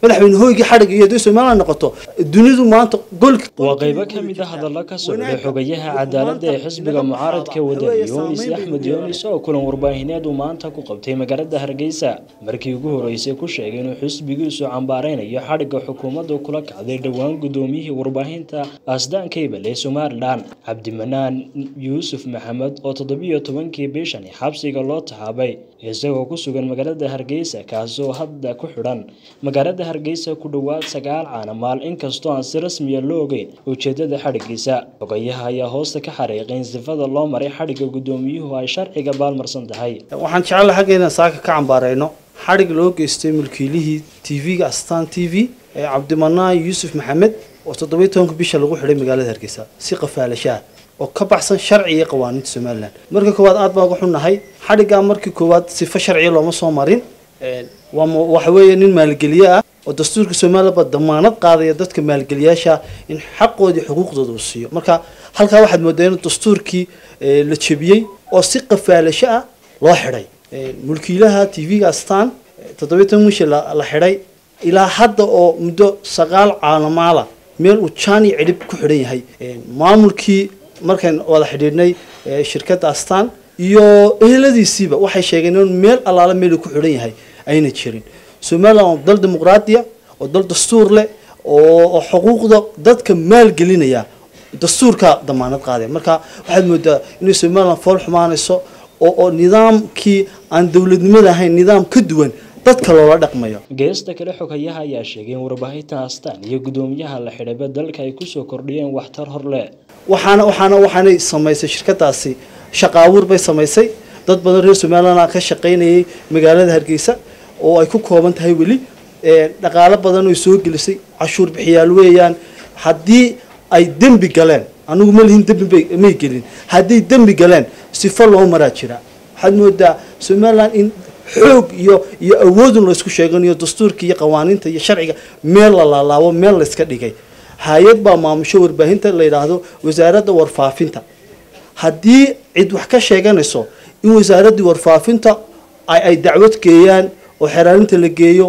madaxweyne hoygii xadhigga iyo haddii somaliland noqoto dunidu maanta golka waa qaybo ka mid a hadalla ka socday xogayaha cadaaladda ee xisbiga mucaaradka wadani yunis axmed yunis oo kulan warbaahineed uu maanta ku qabtay magaalada hargeysa markii ugu horeysay ku sheegay inuu xisbigiisu cambaareynayo xadhigga xukuumaddu kula kacday dhowaan gudoomiyihii warbaahinta asdaan kaybal ee somalilan cabdimanaan yuusuf maxamed oo toddobiyo tobankii bishani xabsiga loo taxaabay isagoo ku sugan magaalada hargeysa kaasoo hadda ku xidhan magaalada hargeysa ku dhowaad sagaal caanamaal inkastoo aan si rasmiya loo ogeyn ujeedada xadhiggiisa xogayaha ayaa hoosta ka xariiqay in sifada loo maray xadhigga gudoomiyuhu ay sharciga baalmarsan tahay waxaan jecelahay xagga inaan saaka ka cambaareyno xadhig loo geystay mulkiilihii tv-ga astaan t v ee cabdimanaan yuusuf maxamed oo toddobiyo tobanka bisha lagu xidhay magaalada hargeysa si qafaalashaah oo ka baxsan sharciga iyo qawaaniinta somalilan marka koowaad aad baa uga xunnahay xadhiggaa markii koowaad sifo sharciya looma soo marin waxa weeye nin maalgeliye ah oo dastuurka somalilan ba damaanad qaadaya dadka maalgeliyaasha in xaqoodii xuquuqdooda uu siiyo marka halkaa waxaad moodaa in dastuurkii la jebiyey oo si qafaalasho ah loo xidhay mulkiilaha t v-ga astaan toddobiyo toban wishi la xidhay ilaa hadda oo muddo sagaal caalamaala meel uu jaan iyo cidhib ku xidhan yahay maamulkii markaan wada xidhiidhnay shirkadda astaan iyo eheladiisiiba waxay sheegeen in meel allaala meel uu ku xidhan yahay ayna jirin somalilan waa dal dimuqraadiya oo dal dastuur leh oo xuquuqda dadka maalgelinaya dastuurka damaanad qaadaya marka waxaad moodaa inay somalilan fool xumaanayso oo oo nidaamkii aan dowladnimada ahayn nidaam ka duwan dadka loola dhaqmayo geesta kale xogayaha ayaa sheegay in warbaahinta astaan iyo gudoomiyaha la xidhayba dalka ay kusoo kordhiyeen waxtar hor leh waxaana waxaana waxaanay samaysay shirkadaasi shaqaabuur bay samaysay dad badan reer somaliland ka shaqaynayay magaalada hargeysa oo ay ku kooban tahay weli dhaqaalo badan oy soo gelisay cashuur bixiyaal weeyaan haddii ay dembi galeen anigu ma lihin dembi may gelin hadday dembi galeen sifo loo maraa jira waxaad moodaa somaliland in xoog iyo iyo awoodun laysku sheeganayo dastuurka iyo qawaaniinta iyo sharciga meel la laalaabo meel layska dhigay hay-ad baa maamusho warbaahinta la yidhaahdo wasaaradda warfaafinta haddii cid wax ka sheeganayso in wasaaraddii warfaafinta ay dacwad geeyaan oo xeraarinta la geeyo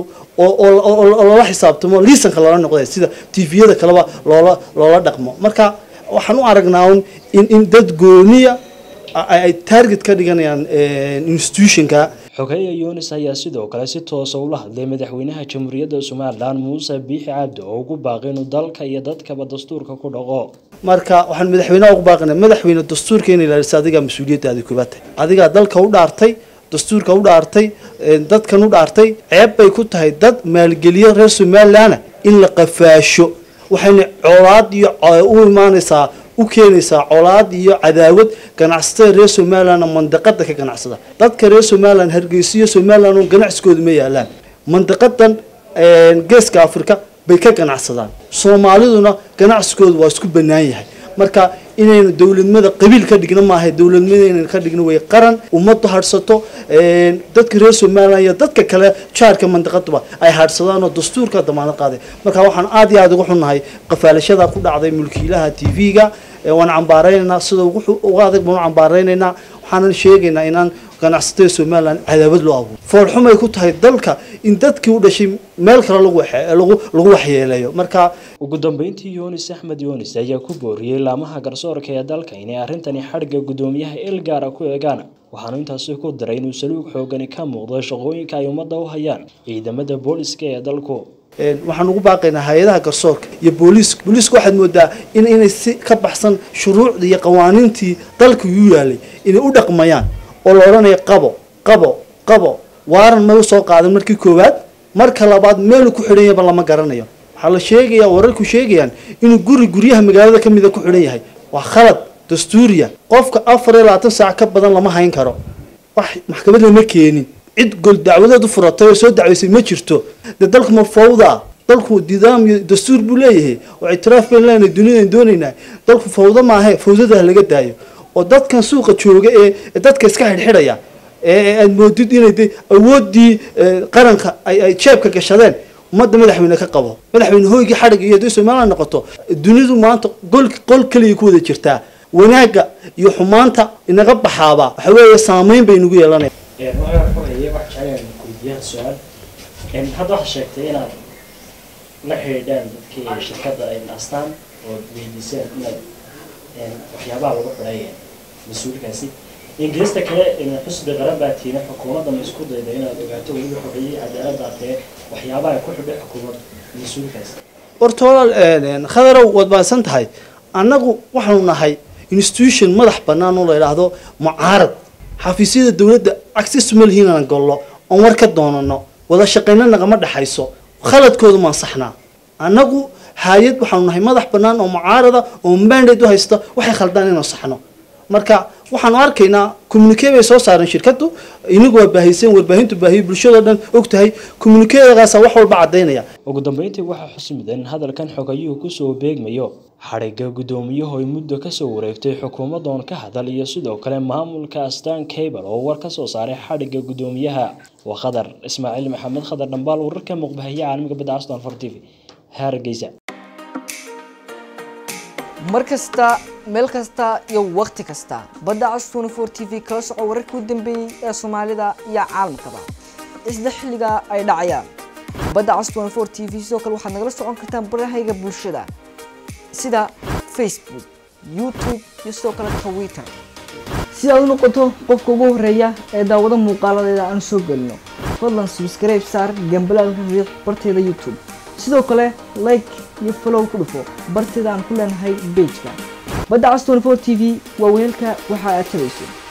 oo loola xisaabtamo liisanka loola noqda sida tviyada kaleba loola loola dhaqmo marka waxaan u aragnaa un in in dad gooniya ay target ka dhiganayaan institutionka xogeya yunis ayaa sidoo kale si toosa ula hadlay madaxweynaha jamhuuriyadda somalilan muuse biixi cabdi oo ugu baaqay inuu dalka iyo dadkaba dastuurka ku dhaqo marka waxaan madaxweynaha ugu baaqina madaxweyne dastuurka in ilaaliso adigaa mas-uuliyaddaadi koobaad tahay adigaa dalka u dhaartay dastuurka u dhaartay dadkan u dhaartay ceeb bay ku tahay dad maalgeliya reer somalilanna in la qafaasho waxayna colaad iyo u imaanaysaa u keenaysaa colaad iyo cadaawad ganacsatada reer somalilandna mandaqada ka ganacsada dadka reer somaliland hargeysiyo somaliland oo ganacsigooda ma yaalaan mandaqadan geeska africa bay ka ganacsadaan soomaaliduna ganacsigooda waa isku banaan yahay marka inaynu dowladnimada qabiil ka dhigno maaha dowladnimada inaynu ka dhigno way qaran ummaddu hadhsato dadka reer somaliland iyo dadka kale jaarka mandaqaduba ay hadhsadaan oo dastuurka damaanad qaaday marka waxaan aad iyo aada uga xunnahay qafaalashada ku dhacday mulkiilaha t v-ga waan cambaareynaynaa sida uga adag baan u cambaareynaynaa waxaanan sheegaynaa inaan ganacsatada somaliland cadaawad loo abuuro foolxumay ku tahay dalka in dadkii u dhashay meel kale lagu lagu waxyeeleeyo marka ugu dambeyntii yunis axmed yunis ayaa ku booriyey laamaha garsoorka ee dalka inay arrintani xadhigga gudoomiyaha ilgaara ku eegaan waxaanu intaasi ku daray inuu saluug xoogani ka muuqdo shaqooyinka ay ummadda u hayaan ciidamada booliska ee dalku waxaan ugu baaqaynaa hay-adaha garsoorka iyo booliiska booliiska waxaad moodaa in inay si ka baxsan shuruucdii iyo qawaaniintii dalka u yaalay inay u dhaqmayaan oo la odhanayo qabo qabo qabo waaran ma usoo qaadan markii koowaad marka labaad meelu ku xidhan yahaba lama garanayo waxaa la sheegayaa wararku sheegayaan inuu guri guryaha magaalada ka mida ku xidhan yahay waa khalad dastuuriya qofka afar iyo labaatan saac ka badan lama hayn karo wax maxkamad lama keenin cid gol dacwadeed u furatay oo soo dacwaysay ma jirto dee dalku ma fawda dalku nidaam iyo dastuur buu leeyahay oo ictiraaf bayn leenahay duniyadan doonaynaa dalku fawdo maahe fawdada ha laga daayo oo dadkan suuqa jooga ee dadka iska xidhxidhaya ee aad moodid inay de awooddii qaranka ay ay jeebka gashadeen ummadda madaxweyne ka qabo madaxweyne hoygii xadhigga iyo haddii somaliland noqoto dunidu maanta qol qol keliya ku wada jirtaa wanaagga iyo xumaanta inaga baxaaba waxa weeye saameyn bay nagu yeelanaya hadda waxaa sheegtay inaad la xidhiidhaan dadkii shirkadda ay astaan oo weydiiseen inaad waxyaabaha lagu xidhay mas-uulkaasi ingiriista kale xusbi qaran baa tiina xukuumadda ma isku dayda inaad ogaato weliba xogayay cadaaladda tee waxyaabaha ku xidhay xukuumadda mas-uulkaasi horta walaal khadarow waad baadsan tahay annagu waxaanu nahay institution madax bannaan oo la idhaahdo mucaarad xafiisyada dowladda access ma lihiin aan gollo oon war ka doonano wada shaqayna nagama dhexayso khaladkoodu maan saxnaa annagu hay-ad waxaanu nahay madax bannaan oo mucaarada oo mandate u haysta waxay khaldaan inaan saxno marka waxaanu arkaynaa communique bay soo saareen shirkaddu inagu waa baahiyeen warbaahintu baahiye bulshadoo dhan og tahay communiquedaasa wax walba caddaynaya ugu dambeyntii waxaa xusmidan hadalkan xogayuhu kusoo beegmayo xadhigga guddoomiyahu ay muddo kasoo wareegtay xukuumadoon ka hadal iyo sidoo kale maamulka astaan cable oo war kasoo saaray xadhigga guddoomiyaha waa khadar ismaaciil maxamed khadar dhambaal wararka muqbahiya caalamiga badda aston for t v hargeysa mar kasta meel kasta iyo wakhti kasta badda cas tnfor t v kala soco wararkii u dambeeyey ee soomaalida iyo caalamkaba isla xilliga ay dhacayaan badda cas tnfor t v sidoo kale waxaad nagala socon kartaan barahayga bulshada sida facebook youtube iyo sidoo kale twitter si aad u noqoto qofka ugu horeeya ee daawado muuqaaladeeda aan soo gelino fadlan subscribe saar gambalaalka riiq barteeda youtube sidoo kale like iyo follow ku dhufo barteeda aan ku leenahay bejka badda cas tnfor t v waa weelka waxa aad tabayso